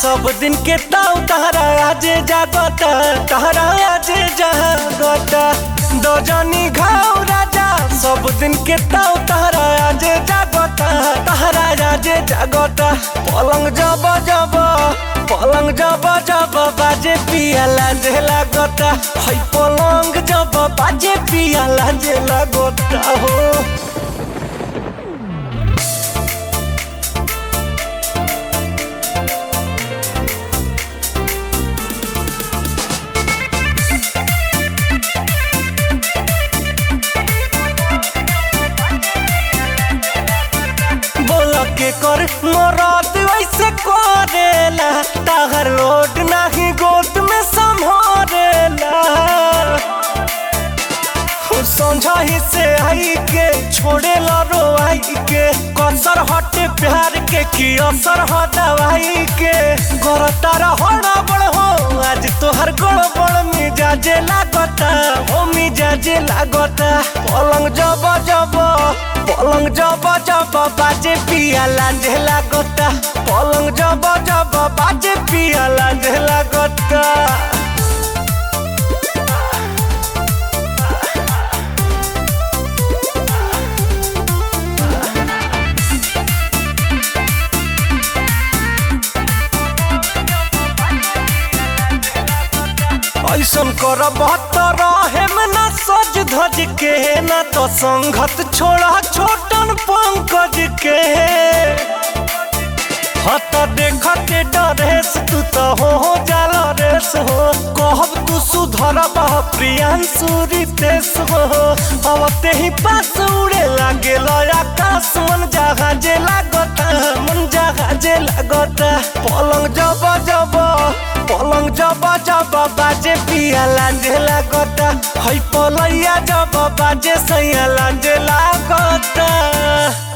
सब दिन के ताऊ तहरा आजे जागता तहरा आजे जागता दो जनी घाव राजा सब दिन के ताऊ तहरा आजे जागता तहरा आजे जागता पलंग जब जब पलंग जब जब बाजे पिया लाजे लागता है पलंग जब बाजे पिया लाजे लागता हो बोल के कर मोरात वैसे करेला ताहर रोड नाही गोद में संभारेला समझा ही से आई के छोड़े ला रो आई के कसर हटे प्यार के की असर ह दवाई के गोर तारा होड़ा बड़ हो आज तोहर गोड़ बड़ मिजाजे लागता हो मिजाजे लागता पलंग जब जब पलंग जब जब बाजे पिया लांझे लागता पलंग जब जब बाजे पिया लांझे लागता ऐसन कर बहत्तर में ना सज धज के ना तो संगत छोड़ा छोटन पंकज के हत देखते डरेस तू तो हो हो जाला रेस हो कहब तू सुधर बह प्रियांशु रितेश हो अब ते ही पास उड़े लागे आकाश मन जहाजे लागता मन जहाजे लागता पलंग जब जब पलंग जब जब बाजे पिया लांझे लागता है पलैया जब बाजे सैया लांझे लागता